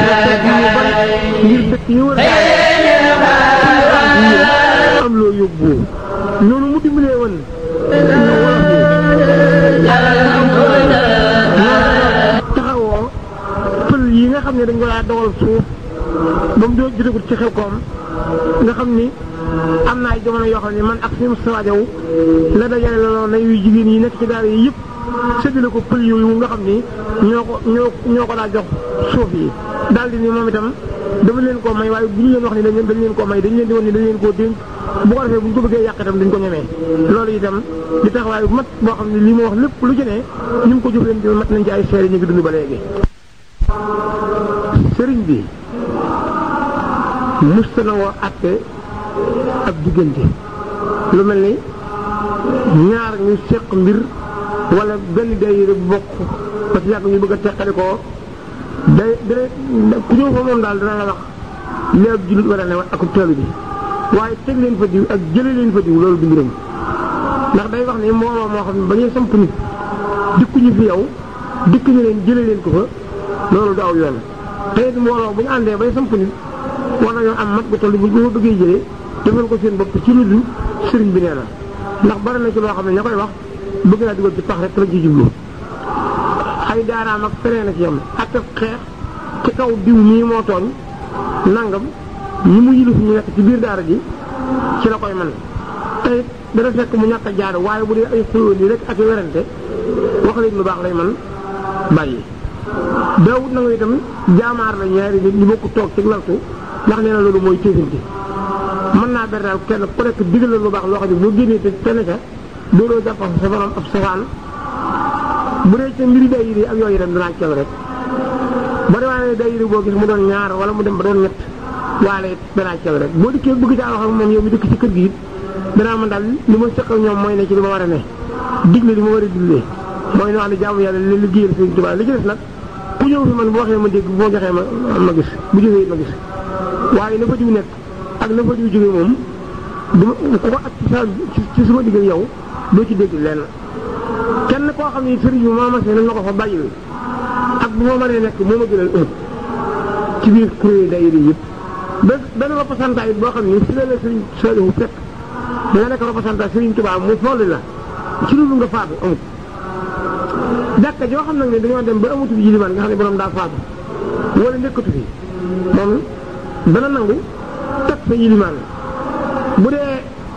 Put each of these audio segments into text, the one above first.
ngir dëkk yi wër am loo yóbbu noonu mu dimbalee woon taxawoo pël yi nga xam ne dañ ko daa dawal suuf ba mu doon jotagut ci xel koom nga xam ni am na ay jamono yoo xam ne man ak suñu Moustapha Diaw la dajale looloo na yu jigéen yi nekk ci daara yi yëpp séddale ko pël yooyu nga xam ni ñoo ko ñoo ñoo ko daa jox suuf yi daal di ni moom itam dama leen koo may waaye bu ñu leen wax ni dañ leen dañ leen koo may dañ leen di woon ni dañ leen koo dénk bu ko defee bu ñu ko bëggee yàq itam dañ ko ñemee loolu itam di taxawaay bu mat boo xam ne lii ma wax lépp lu ci ne ñu ngi ko jóg leen di mat nañ ci ay seere ñu ngi dund ba léegi sëriñ bi musta na woo atte ab diggante lu mel ni ñaar ñu seq mbir wala benn daayira bu bokk parce que yàgg ñu bëgg a teqali ko day day ku ñëw fa moom daal dana la wax li ab jullit war a ne ak taalu bi waaye teg leen fa diw ak jële leen fa diw loolu du mbiram ndax day wax ni mbooloo moo xam ne ba ñuy samp nit dikkuñu fi yow dikkuñu leen jële leen ko fa loolu du aw yoon te it mbooloo bu ñu àndee bay samp nit war nañoo am mat gu toll bu ñu ko bëggee jëlee defal ko seen bopp ci lu dul sëriñ bi nee na ndax bari na ci loo xam ne ña koy wax bëgg naa dugal ci pax rek la ci jublu ay daaraam ak feneen ak yam ak xeex ci kaw diw mii moo tooñ nangam ñi mu yilif ñu nekk ci biir daara ji ci la koy man tey dana fekk mu ñàkk a jaar waaye bu dee ay xëyoon yi rek ak werante wax leen lu baax lay man bàyyi daawut na nga itam jaamaar la ñaari nit ñu bokk toog ci laltu ndax nee na loolu mooy téefinti mën naa ber daal kenn ku nekk digal la lu baax loo xam ne boo génnee te fenn ca dooloo jàpp sa borom ab safaan bu dee ca mbiri daayira ak yooyu itam danaa ceew rek ba demee ne daayira boo gis mu doon ñaar wala mu dem ba doon ñett waale it danaa ceew rek boo dikkee bëgg caa wax ak moom yow mi dëkk ci kër gi it danaa man daal li ma sëq ak ñoom mooy ne ci li ma war a ne digle li ma war a diglee mooy ne wax ne jaamu yàlla li liggéeyal Sëriñ Tuubaa li ci des nag ku ñëw fi man bu waxee ma dégg bu ma joxee ma ma gis bu jógee ma gis waaye na fa diw nekk ak na fa diw jógee moom duma ku ko ak ci sa ci suma diggal yow doo ci dégg lenn kenn koo xam ne sëriñ bi moo ma see nañ ma ko fa bàyyil ak bu ma mënee nekk moo ma gënal ëpp ci biir kuréel daayira yëpp benn benn représentant it boo xam ne fi la la sëriñ Saliou fekk da nga nekk représentant sëriñ Tuubaa mu folli la ci loolu nga faatu amut jàkka joo xam nag ne dañoo dem ba amatu bi yilimaan nga xam ne borom daa faatu wala nekkatu fi moom dana nangu teg fa yilimaan bu dee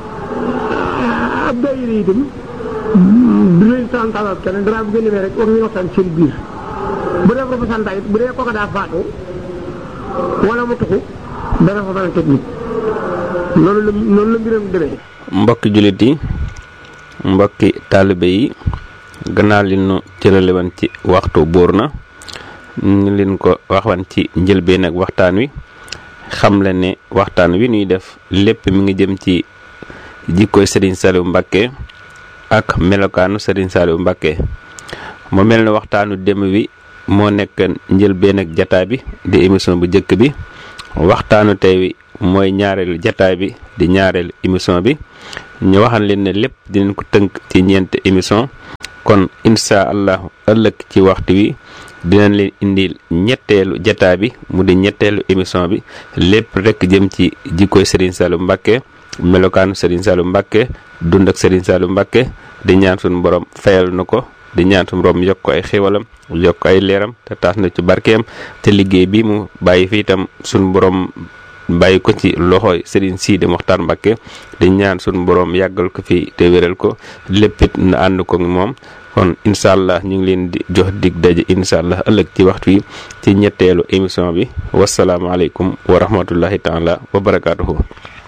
ab daayira itam du leen santalal kenn danaa bu ngeen demee rek wax ngeen waxtaan seen biir bu dee représentant it bu dee kooka daa faatu wala mu tuxu dana fa mën a teg nit loolu la noonu la mbiram demee mbokki jullit yi mbokki taalibe yi gannaaw li nu cërale woon ci waxtu buur na ñu leen ko waxwan ci njëlbeen ak waxtaan wi xam le ne waxtaan wi ñuy def lépp mi ngi jëm ci jikkoy Serigne Saliou Mbacké ak melokaanu Serigne Saliou Mbacké mu mel ne waxtaanu dem wi moo nekk njëlbeen ak jataay bi di émission bu njëkk bi waxtaanu tey wi mooy ñaareelu jataay bi di ñaareelu émission bi ñu waxal leen ne lépp dinañ ko tënk ci ñeenti émission kon insha allahu ëllëg ci waxtu wi dinañ leen indil ñetteelu jataa bi mu di ñetteelu émission bi lépp rek jëm ci jikkoy Serigne Saliou Mbacké melokaanu Serigne Saliou Mbacké dund ak Serigne Saliou Mbacké di ñaan suñu borom fayal na ko di ñaan suñu borom yokk ko ay xéwalam yokk ko ay leeram te taas na ci barkeem te liggéey bi mu bàyyi fi itam suñu borom bàyyi ko ci loxooy Serigne Sidi Mokhtar Mbacké di ñaan suñu borom yàggal ko fi te wéral ko léppit na ànd ko moom kon incha allah ñu ngi leen di jox dig daje incha allah ëllëg ci waxtu wi ci ñetteelu émission bi wasalaamaaleykum wa rahmatullahi taala wa barakaatuhu